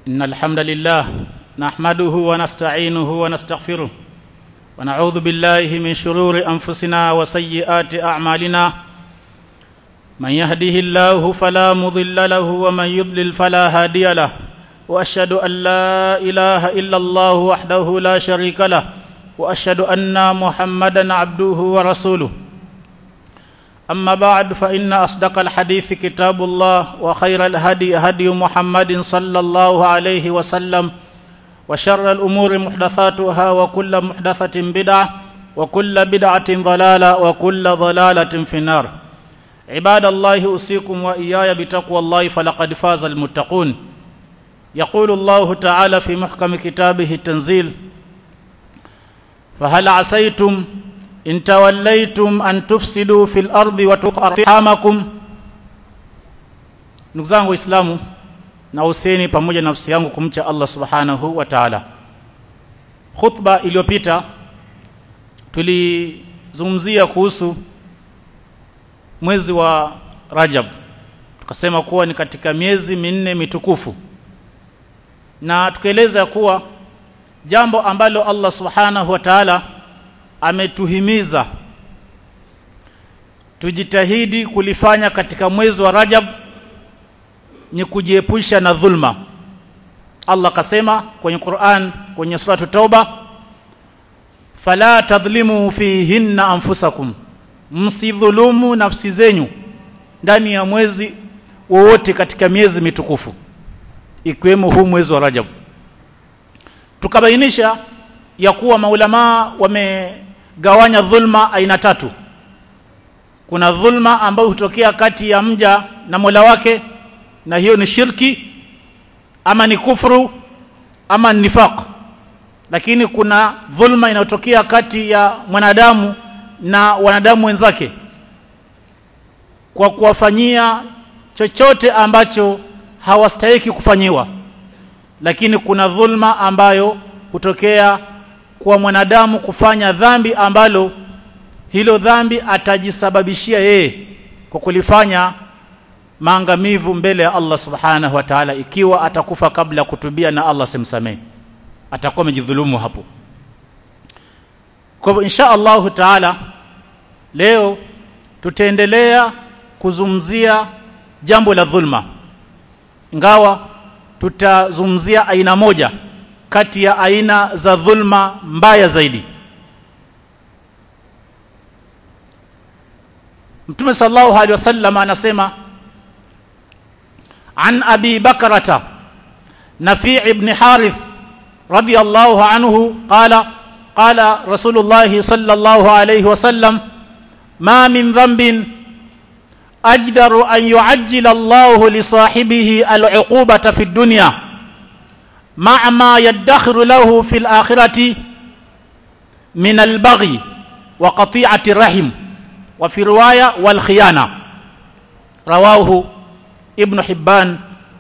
إن الحمد لله نحمده ونستعينه ونستغفره ونعوذ بالله من شرور أنفسنا وسيئات أعمالنا من يهده الله فلا مضل له ومن يضلل فلا هادي له وأشهد أن لا إله إلا الله وحده لا شريك له وأشهد أن محمدا عبده ورسوله أما بعد فإن أصدق الحديث كتاب الله وخير الهدي هدي محمد صلى الله عليه وسلم وشر الأمور محدثاتها وكل محدثة بدعة وكل بدعة ضلالة وكل ضلالة في النار عباد الله أوصيكم وإياي بتقوى الله فلقد فاز المتقون يقول الله تعالى في محكم كتابه التنزيل فهل عسيتم إن توليتم أن تفسدوا في الأرض وتقرحامكم ndugu zangu waislamu na useni pamoja na nafsi yangu kumcha allah subhanahu wa taala khutba iliyopita tulizungumzia kuhusu mwezi wa rajab tukasema kuwa ni katika miezi minne mitukufu na tukaeleza kuwa jambo ambalo allah subhanahu wa taala ametuhimiza tujitahidi kulifanya katika mwezi wa Rajab ni kujiepusha na dhulma. Allah kasema kwenye Qur'an kwenye suratu Tauba, fala tadhlimu fihinna anfusakum, msidhulumu nafsi zenyu ndani ya mwezi wowote katika miezi mitukufu ikiwemo huu mwezi wa Rajab. Tukabainisha ya kuwa maulamaa wamegawanya dhulma aina tatu. Kuna dhulma ambayo hutokea kati ya mja na Mola wake, na hiyo ni shirki ama ni kufru ama ni nifaq. Lakini kuna dhulma inayotokea kati ya mwanadamu na wanadamu wenzake kwa kuwafanyia chochote ambacho hawastahiki kufanyiwa. Lakini kuna dhulma ambayo hutokea kwa mwanadamu kufanya dhambi ambalo hilo dhambi atajisababishia yeye kwa kulifanya maangamivu mbele ya Allah subhanahu wa ta'ala ikiwa atakufa kabla ya kutubia na Allah simsamehe atakuwa amejidhulumu hapo kwa hivyo insha Allahu taala leo tutaendelea kuzungumzia jambo la dhulma ingawa tutazungumzia aina moja kati ya aina za dhulma mbaya zaidi Mtume sallallahu alaihi wasallam anasema an Abi Bakrata Nafi' ibn Harith radiyallahu anhu qala qala Rasulullah sallallahu alaihi wasallam ma min dhanbin ajdaru an yu'ajjila Allah li sahibihi al-'uqubata fi ad-dunya مع ما يدخر له في الآخرة من البغي وقطيعة الرحم وفي رواية والخيانة رواه ابن حبان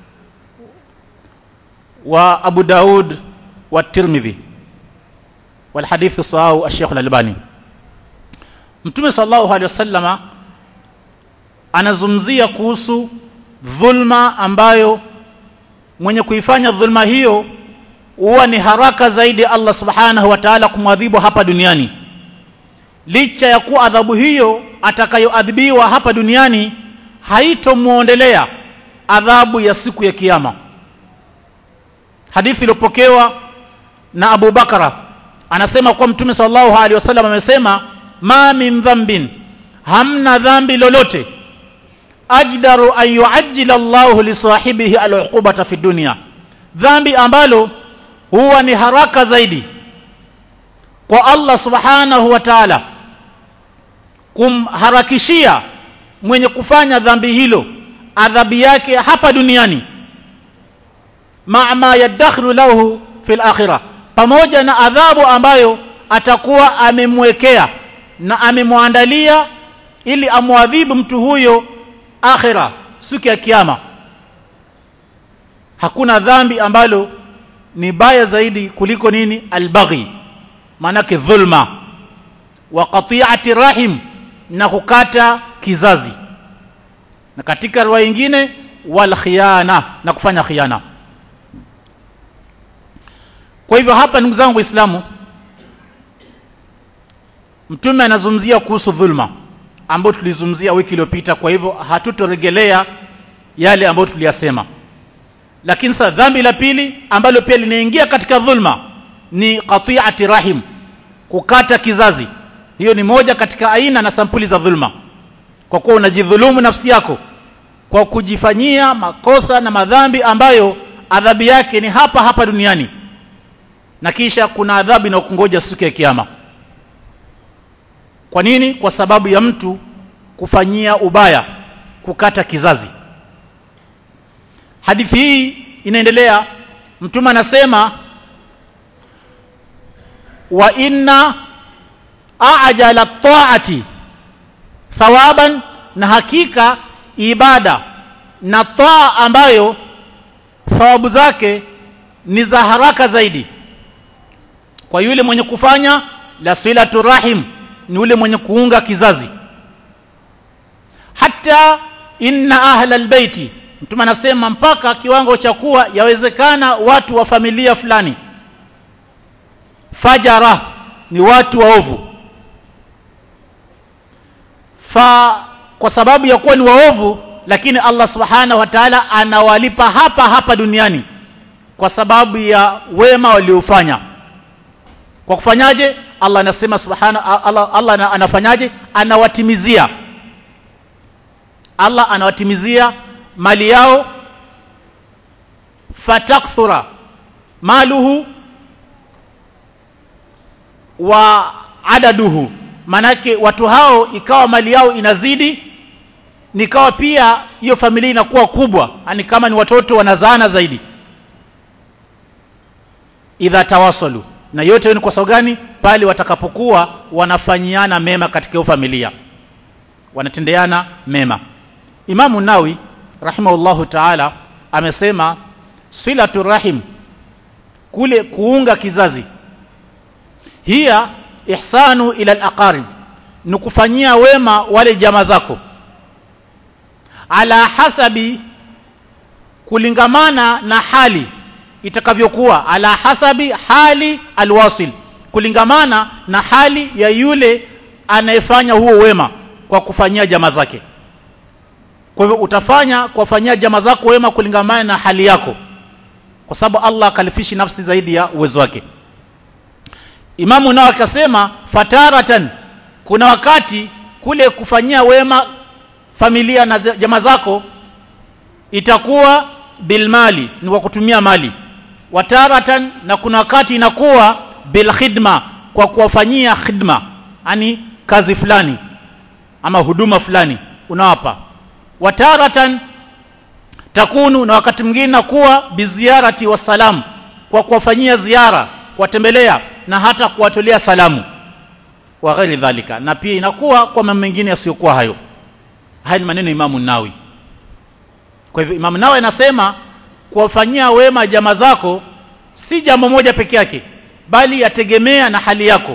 وأبو داود والترمذي والحديث صحاه الشيخ الألباني Mtume sallallahu alaihi wasallama anazungumzia kuhusu dhulma ambayo mwenye kuifanya dhulma hiyo huwa ni haraka zaidi Allah subhanahu wa ta'ala kumwadhibu hapa duniani licha ya kuwa adhabu hiyo atakayoadhibiwa hapa duniani haitomuondelea adhabu ya siku ya kiyama hadithi iliyopokewa na Abu Bakara anasema kwa mtume sallallahu alaihi wasallam amesema ma min dhanbin hamna dhambi lolote ajdaru an yuajjila Allah li sahibihi al-uqubata fi dunya dhambi ambalo huwa ni haraka zaidi kwa Allah subhanahu wa ta'ala kumharakishia mwenye kufanya dhambi hilo adhabu yake hapa duniani ma ma yadakhlu lahu fil akhirah pamoja na adhabu ambayo atakuwa amemwekea na amemwandalia ili amwadhibu mtu huyo akhira siku ya kiyama hakuna dhambi ambalo ni baya zaidi kuliko nini albaghi maanake dhulma wa qati'ati rahim na kukata kizazi na katika riwaya nyingine wal khiyana na kufanya khiana kwa hivyo hapa ndugu zangu waislamu mtume anazungumzia kuhusu dhulma ambayo tulizungumzia wiki iliyopita kwa hivyo hatutoregelea yale ambayo tuliyasema lakini sasa dhambi la pili ambalo pia linaingia katika dhulma ni qati'ati rahim kukata kizazi hiyo ni moja katika aina na sampuli za dhulma kwa kuwa unajidhulumu nafsi yako kwa kujifanyia makosa na madhambi ambayo adhabu yake ni hapa hapa duniani na kisha kuna adhabu inayokungoja siku ya kiyama kwa nini kwa sababu ya mtu kufanyia ubaya kukata kizazi hadithi hii inaendelea mtume anasema wa inna ajala taati thawaban na hakika ibada na taa ambayo thawabu zake ni za haraka zaidi kwa yule mwenye kufanya la silatu rahim ni yule mwenye kuunga kizazi hata inna ahla albayti mtume anasema mpaka kiwango cha kuwa yawezekana watu wa familia fulani fajara ni watu waovu fa kwa sababu ya kuwa ni waovu lakini Allah subhanahu wa ta'ala anawalipa hapa hapa duniani kwa sababu ya wema waliofanya kwa kufanyaje Allah anasema subhana Allah, Allah anafanyaje anawatimizia Allah anawatimizia mali yao fatakthura maluhu wa adaduhu manake watu hao ikawa mali yao inazidi nikawa pia hiyo familia inakuwa kubwa yani kama ni watoto wanazaana zaidi idha tawasalu na yote ni kwa sababu gani pale watakapokuwa wanafanyiana mema katika hiyo familia wanatendeana mema Imamu Nawi rahimahullahu ta'ala amesema silatu rahim kule kuunga kizazi hiya ihsanu ila al-aqarib ni kufanyia wema wale jamaa zako ala hasabi kulingamana na hali itakavyokuwa ala hasabi hali alwasil kulingamana na hali ya yule anayefanya huo wema kwa kufanyia jamaa zake kwa hivyo utafanya kuwafanyia jamaa zako wema kulingamana na hali yako kwa sababu Allah akalifishi nafsi zaidi ya uwezo wake Imamu nao akasema fataratan kuna wakati kule kufanyia wema familia na jamaa zako itakuwa bilmali ni kwa kutumia mali wataratan na kuna wakati inakuwa bilkhidma kwa kuwafanyia khidma yani kazi fulani ama huduma fulani unawapa wataratan takunu na wakati mwingine nakuwa biziarati wasalam kwa kuwafanyia ziara kuwatembelea na hata kuwatolea salamu wa ghairi dhalika na pia inakuwa kwa mambo mengine yasiyokuwa hayo haya ni maneno Imamu Nawi kwa hivyo Imamu Nawi anasema kuwafanyia wema jamaa zako si jambo moja peke yake bali yategemea na hali yako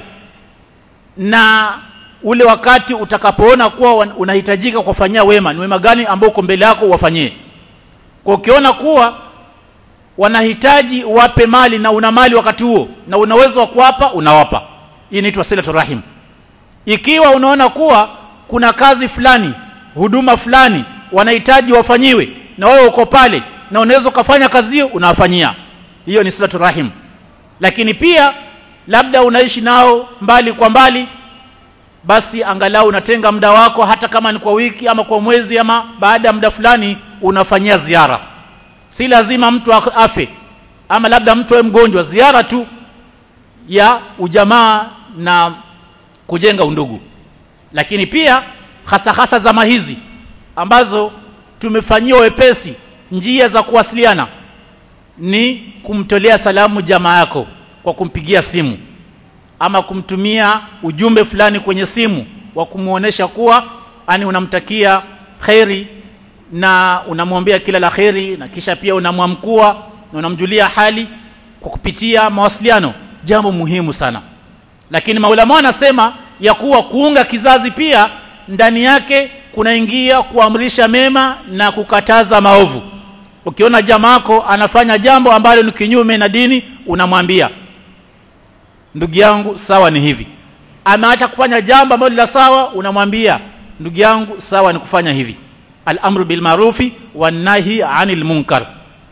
na ule wakati utakapoona kuwa unahitajika kuwafanyia wema ni wema gani ambao uko mbele yako uwafanyie kwa ukiona kuwa wanahitaji wape mali na una mali wakati huo na una uwezo wa kuwapa unawapa hii inaitwa silatu rahim ikiwa unaona kuwa kuna kazi fulani huduma fulani wanahitaji wafanyiwe na wewe uko pale na unaweza ukafanya kazi hiyo unawafanyia hiyo ni silatu rahim lakini pia labda unaishi nao mbali kwa mbali basi angalau unatenga muda wako hata kama ni kwa wiki ama kwa mwezi ama baada ya muda fulani unafanyia ziara si lazima mtu afe ama labda mtu awe mgonjwa ziara tu ya ujamaa na kujenga undugu lakini pia hasa hasa zama hizi ambazo tumefanyiwa wepesi njia za kuwasiliana ni kumtolea salamu jamaa yako kwa kumpigia simu ama kumtumia ujumbe fulani kwenye simu wa kumuonesha kuwa ani unamtakia kheri na unamwombea kila la kheri na kisha pia unamwamkua na unamjulia hali kwa kupitia mawasiliano jambo muhimu sana lakini maulama wanasema ya kuwa kuunga kizazi pia ndani yake kunaingia kuamrisha mema na kukataza maovu ukiona jamaako anafanya jambo ambalo ni kinyume na dini unamwambia ndugu yangu sawa ni hivi ameacha kufanya jambo ambalo la sawa unamwambia ndugu yangu sawa ni kufanya hivi al-amru bil marufi wan nahi anil munkar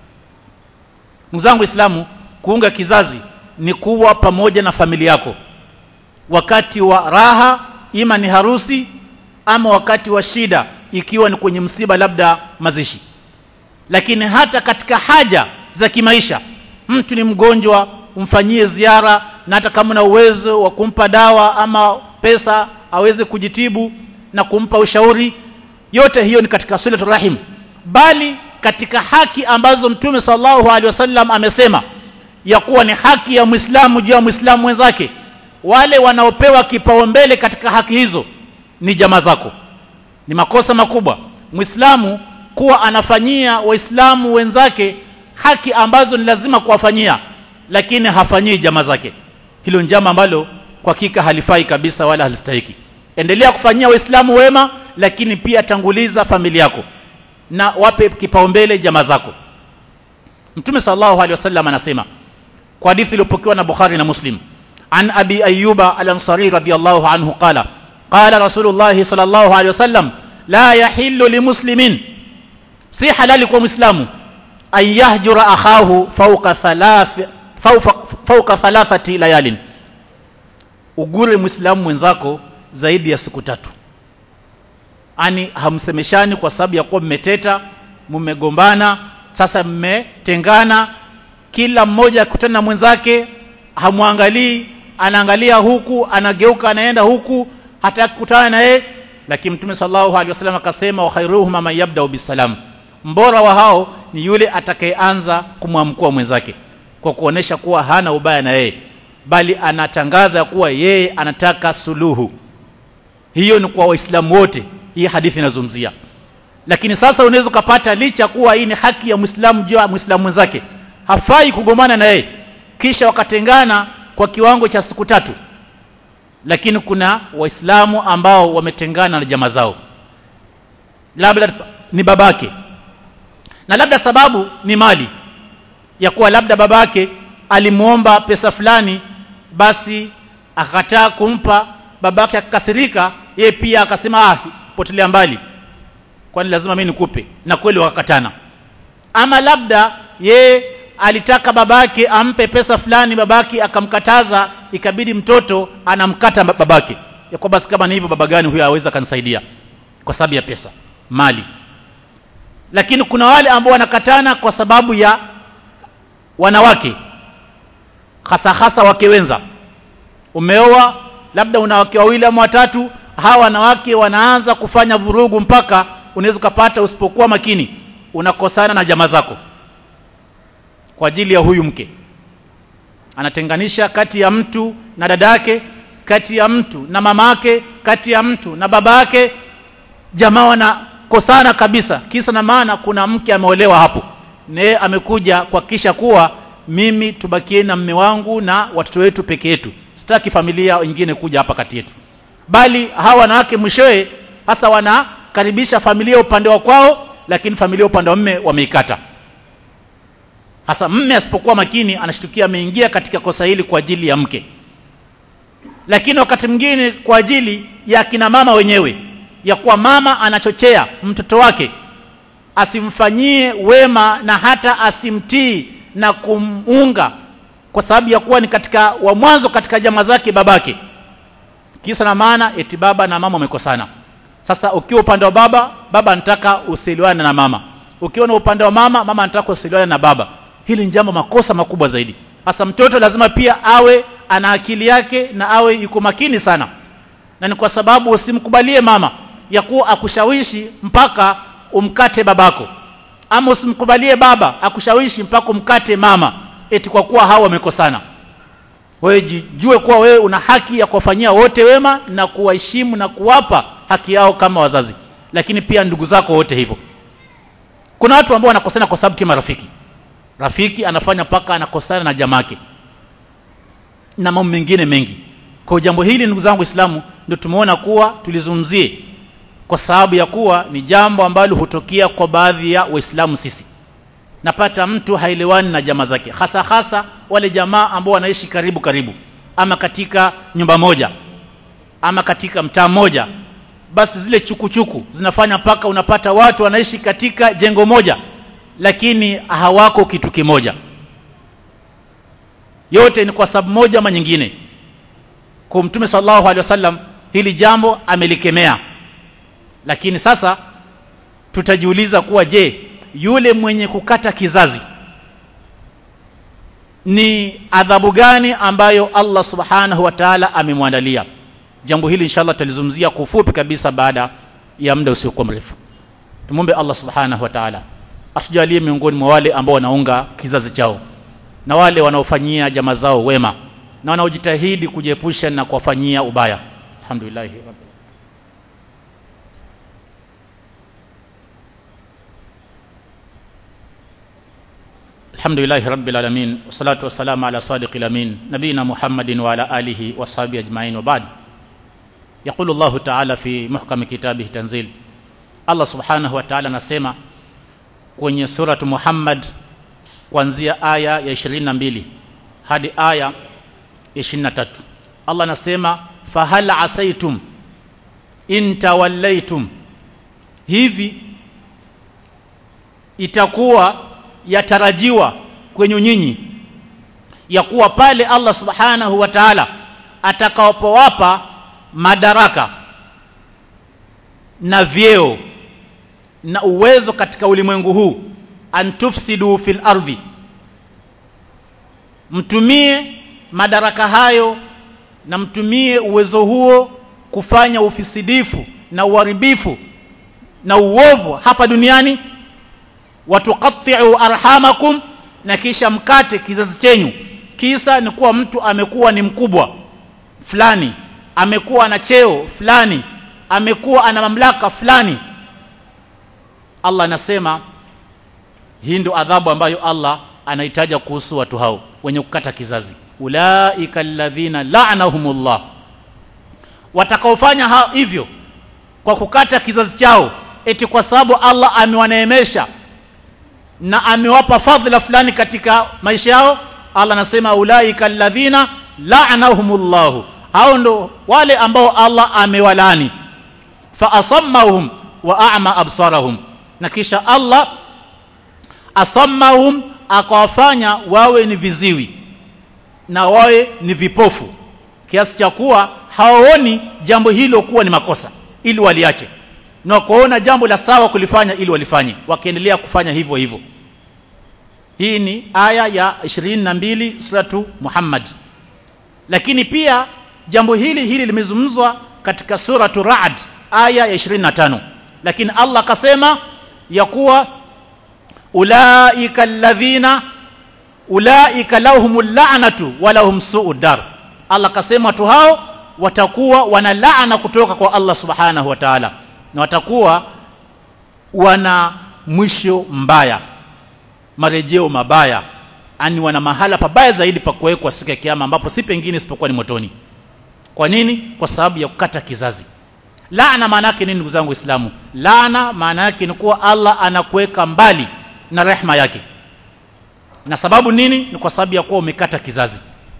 ndugu zangu islamu kuunga kizazi ni kuwa pamoja na familia yako wakati wa raha ima ni harusi ama wakati wa shida ikiwa ni kwenye msiba labda mazishi lakini hata katika haja za kimaisha mtu ni mgonjwa umfanyie ziara na hata kama na uwezo wa kumpa dawa ama pesa aweze kujitibu na kumpa ushauri yote hiyo ni katika silatu rahim bali katika haki ambazo mtume sallallahu alaihi wasallam amesema ya kuwa ni haki ya Muislamu juu ya Muislamu mwenzake wale wanaopewa kipaumbele katika haki hizo ni jamaa zako ni makosa makubwa Muislamu kuwa anafanyia waislamu wenzake haki ambazo ni lazima kuwafanyia lakini hafanyii jamaa zake hilo ni jambo ambalo kwa hakika halifai kabisa wala halistahiki endelea kufanyia waislamu wema lakini pia tanguliza familia yako na wape kipaumbele jamaa zako mtume sallallahu alaihi wasallam anasema kwa hadithi iliyopokewa na Bukhari na Muslim an abi ayyuba al-ansari radiyallahu anhu qala qala rasulullah sallallahu alaihi wasallam la yahillu limuslimin si halali kwa muislamu an yahjura akhahu fawqa thalath fawqa thalathati layalin ugure muislamu mwenzako zaidi ya siku tatu ani hamsemeshani kwa sababu ya kuwa mmeteta mmegombana sasa mmetengana kila mmoja akutana na mwenzake hamwangalii anaangalia huku anageuka anaenda huku hataki kukutana na yeye lakini mtume sallallahu alaihi wasallam akasema wa khairuhum man yabda bisalam mbora wa hao ni yule atakayeanza kumwamkua mwenzake kwa kuonesha kuwa hana ubaya na yeye bali anatangaza kuwa yeye anataka suluhu hiyo ni kwa waislamu wote hii hadithi inazungumzia lakini sasa unaweza kupata licha kuwa hii ni haki ya muislamu juu ya muislamu mwenzake hafai kugombana na yeye kisha wakatengana kwa kiwango cha siku tatu lakini kuna waislamu ambao wametengana na jamaa zao labda ni babake na labda sababu ni mali ya kuwa labda babake alimuomba pesa fulani basi akakataa kumpa babake akakasirika yeye pia akasema ah potelea mbali kwani lazima mimi nikupe na kweli wakakatana ama labda ye alitaka babake ampe pesa fulani babake akamkataza ikabidi mtoto anamkata babake ya kwa basi kama ni hivyo baba gani huyo aweza kanisaidia kwa sababu ya pesa mali lakini kuna wale ambao wanakatana kwa sababu ya wanawake hasa hasa wake wenza umeoa labda una wake wawili ama watatu hawa wanawake wanaanza kufanya vurugu mpaka unaweza kupata usipokuwa makini unakosana na jamaa zako kwa ajili ya huyu mke anatenganisha kati ya mtu na dada yake kati ya mtu na mama yake kati ya mtu na baba yake jamaa wanakosana kabisa kisa na maana kuna mke ameolewa hapo naye amekuja kuhakikisha kuwa mimi tubakie na mme wangu na watoto wetu peke yetu sitaki familia nyingine kuja hapa kati yetu bali hawa wanawake mwishowe hasa wanakaribisha familia upande wa kwao lakini familia upande wa mme wameikata hasa mme asipokuwa makini anashtukia ameingia katika kosa hili kwa ajili ya mke lakini wakati mwingine kwa ajili ya kina mama wenyewe ya kuwa mama anachochea mtoto wake asimfanyie wema na hata asimtii na kumunga kwa sababu ya kuwa ni katika wa mwanzo katika jamaa zake babake kisa na maana eti baba na mama wamekosana sasa ukiwa upande wa baba baba anataka usiliwane na mama ukiwa na upande wa mama mama anataka usiliwane na baba hili ni jambo makosa makubwa zaidi hasa mtoto lazima pia awe ana akili yake na awe yuko makini sana na ni kwa sababu usimkubalie mama ya kuwa akushawishi mpaka umkate babako ama usimkubalie baba akushawishi mpaka umkate mama eti kwa kuwa hao wamekosana wewe jijue kuwa wewe una haki ya kuwafanyia wote wema na kuwaheshimu na kuwapa haki yao kama wazazi lakini pia ndugu zako wote hivyo kuna watu ambao wanakosana kwa sababu tu marafiki rafiki anafanya mpaka anakosana na jamake na mambo mengine mengi kwa jambo hili ndugu zangu Waislamu ndio tumeona kuwa tulizungumzie kwa sababu ya kuwa ni jambo ambalo hutokea kwa baadhi ya Waislamu sisi napata mtu haelewani na jamaa zake hasa hasa wale jamaa ambao wanaishi karibu karibu ama katika nyumba moja ama katika mtaa mmoja basi zile chukuchuku zinafanya mpaka unapata watu wanaishi katika jengo moja lakini hawako kitu kimoja yote ni kwa sababu moja ama nyingine kwa mtume sallallahu alaihi wasallam hili jambo amelikemea lakini sasa tutajiuliza kuwa je yule mwenye kukata kizazi ni adhabu gani ambayo Allah subhanahu wa ta'ala amemwandalia jambo hili inshallah tutalizungumzia kwa ufupi kabisa baada ya muda usiokuwa mrefu tumombe Allah subhanahu wa ta'ala atujalie miongoni mwa wale ambao wanaunga kizazi chao na wale wanaofanyia jamaa zao wema na wanaojitahidi kujiepusha na kuwafanyia ubaya alhamdulillah الحمد لله رب العالمين والصلاة والسلام على صادق الأمين نبينا محمد وعلى آله وصحبه أجمعين وبعد يقول الله تعالى في محكم كتابه تنزيل الله سبحانه وتعالى نسمع kwenye suratu Muhammad kuanzia aya ya 22 hadi aya ya 23 Allah anasema fahal asaitum in tawallaitum hivi itakuwa yatarajiwa kwenye nyinyi ya kuwa pale Allah subhanahu wa ta'ala atakapowapa madaraka na vyeo na uwezo katika ulimwengu huu antufsidu fil ardhi mtumie madaraka hayo na mtumie uwezo huo kufanya ufisidifu na uharibifu na uovu hapa duniani watuqatti'u arhamakum na kisha mkate kizazi chenyu kisa ni kuwa mtu amekuwa ni mkubwa fulani amekuwa na cheo fulani amekuwa ana mamlaka fulani Allah anasema hii ndio adhabu ambayo Allah anahitaja kuhusu watu hao wenye kukata kizazi ulaika alladhina la'anahumullah watakaofanya hivyo kwa kukata kizazi chao eti kwa sababu Allah amewaneemesha na amewapa fadhila fulani katika maisha yao Allah anasema ulaika alladhina la'anahumullahu hao ndo wale ambao Allah amewalani fa asammahum wa a'ma absarahum na kisha Allah asammahum akawafanya wawe ni viziwi na wawe ni vipofu kiasi cha kuwa hawaoni jambo hilo kuwa ni makosa ili waliache na kuona jambo la sawa kulifanya ili walifanye wakiendelea kufanya hivyo hivyo hii ni aya ya 22 suratu Muhammad lakini pia jambo hili hili limezungumzwa katika suratu Ra'd aya ya 25 lakini Allah akasema ya kuwa ulaika alladhina ulaika lahumul la'natu wa lahum su'ud dar Allah akasema watu hao watakuwa wana laana kutoka kwa Allah subhanahu wa ta'ala na watakuwa wana mwisho mbaya marejeo mabaya ani wana mahala pabaya zaidi pa kuwekwa siku ya kiyama ambapo si pengine isipokuwa ni motoni kwa nini kwa sababu ya kukata kizazi laana maana yake nini ndugu zangu waislamu laana maana yake ni kuwa Allah anakuweka mbali na rehma yake na sababu nini ni kwa sababu ya kuwa umekata kizazi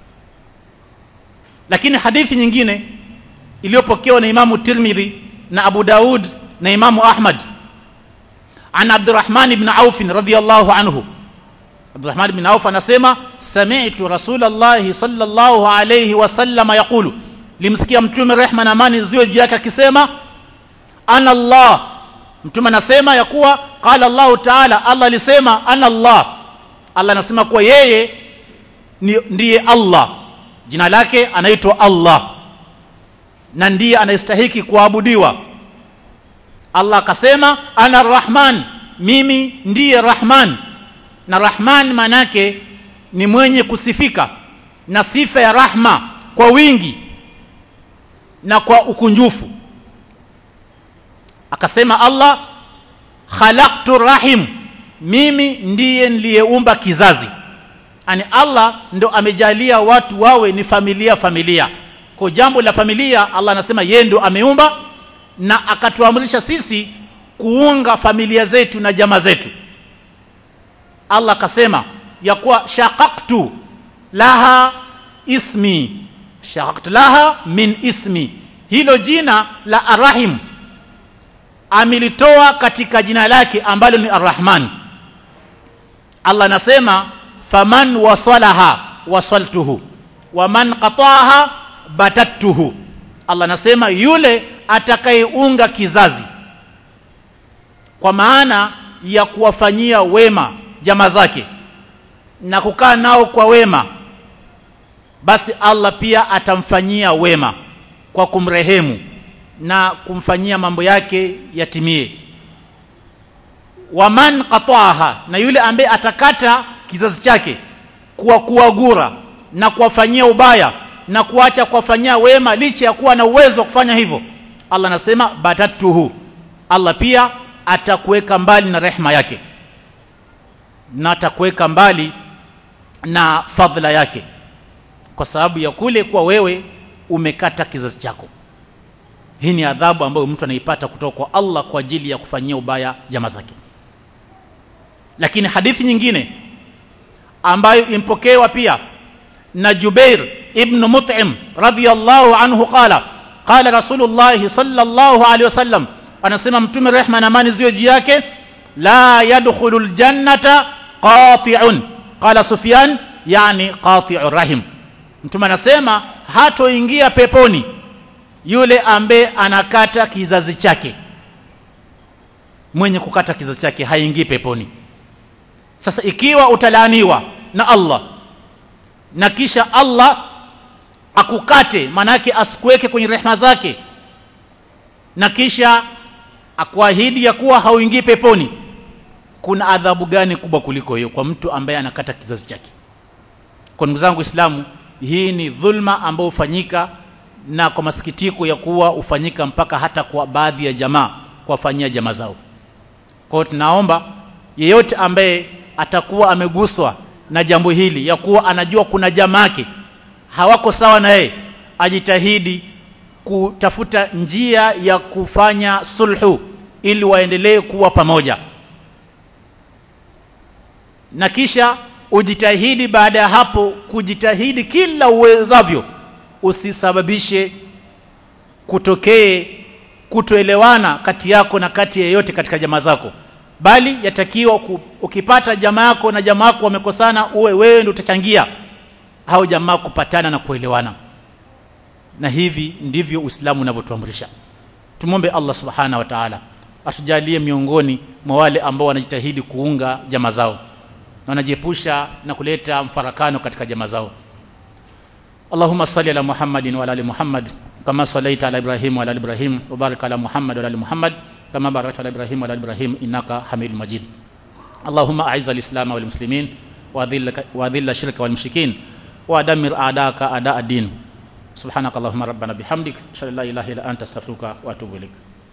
lakini hadithi nyingine iliyopokewa na Imamu Tirmidhi na Abu Daud na Imamu Ahmad an Abdurrahman ibn Auf radhiyallahu anhu Abdurrahman ibn Auf anasema sami'tu Rasulullah sallallahu alayhi wasallam yaqulu limsikia mtume rehma na amani ziwe juu yake akisema ana Allah mtume anasema ya kuwa qala Allah ta'ala Allah alisema ana Allah Allah anasema kuwa yeye ni, ndiye Allah jina lake anaitwa Allah na ndiye anayestahiki kuabudiwa Allah akasema ana Rahman mimi ndiye Rahman na Rahman manake ni mwenye kusifika na sifa ya rahma kwa wingi na kwa ukunjufu akasema Allah khalaqtu rahim mimi ndiye niliyeumba kizazi ani Allah ndo amejalia watu wawe ni familia familia kwa jambo la familia Allah anasema yeye ndo ameumba na akatuamrisha sisi kuunga familia zetu na jamaa zetu Allah akasema ya kuwa shaqaqtu laha ismi shaqaqtu laha min ismi hilo jina la arrahim amelitoa katika jina lake ambalo ni arrahman Allah anasema faman wasalaha wasaltuhu waman qataaha batattuhu Allah anasema yule atakayeunga kizazi kwa maana ya kuwafanyia wema jamaa zake na kukaa nao kwa wema basi Allah pia atamfanyia wema kwa kumrehemu na kumfanyia mambo yake yatimie waman qataaha na yule ambaye atakata kizazi chake kuwa kuwagura na kuwafanyia ubaya na kuacha kuwafanyia wema licha ya kuwa na uwezo wa kufanya hivyo Allah anasema batatuhu Allah pia atakuweka mbali na rehma yake na atakuweka mbali na fadhila yake kwa sababu ya kule kuwa wewe umekata kizazi chako hii ni adhabu ambayo mtu anaipata kutoka kwa Allah kwa ajili ya kufanyia ubaya jamaa zake lakini hadithi nyingine ambayo impokewa pia na Jubair ibn Mut'im radhiyallahu anhu qala qala Rasulullah sallallahu alaihi wasallam anasema mtume rehma na amani ziwe juu yake la yadkhulul jannata qati'un qala Sufyan yani qati'ur rahim mtume anasema hatoingia peponi yule ambaye anakata kizazi chake mwenye kukata kizazi chake haingii peponi sasa ikiwa utalaaniwa na Allah na kisha Allah akukate manake asikuweke kwenye rehema zake na kisha akuahidi ya kuwa hauingii peponi kuna adhabu gani kubwa kuliko hiyo kwa mtu ambaye anakata kizazi chake kwa ndugu zangu Islamu hii ni dhulma ambayo hufanyika na kwa masikitiko ya kuwa hufanyika mpaka hata kwa baadhi ya jamaa kuwafanyia jamaa zao kwa hiyo tunaomba yeyote ambaye atakuwa ameguswa na jambo hili ya kuwa anajua kuna jamaake hawako sawa na yeye ajitahidi kutafuta njia ya kufanya sulhu ili waendelee kuwa pamoja na kisha ujitahidi baada ya hapo kujitahidi kila uwezavyo usisababishe kutokee kutoelewana kati yako na kati yeyote katika jamaa zako bali yatakiwa ukipata jamaa yako na jamaa yako wamekosana uwe wewe ndio utachangia hao jamaa kupatana na kuelewana na hivi ndivyo Uislamu unavyotuamrisha tumombe Allah subhana wa ta'ala atujalie miongoni mwa wale ambao wanajitahidi kuunga jamaa zao na wanajiepusha na kuleta mfarakano katika jamaa zao Allahumma salli ala Muhammadin wa ala ali Muhammad kama sallaita ala Ibrahim wa ala ali Ibrahim wa barik ala Muhammad wa ala ali Muhammad kama barakta ala Ibrahim wa ala ali Ibrahim innaka Hamidul Majid Allahumma a'izz al-islam wal muslimin wa adhill ash-shirka wal mushrikin wa dammir a'daka a'da ad-din subhanakallahumma rabbana bihamdik ashhadu an la ilaha illa anta astaghfiruka wa atubu ilaik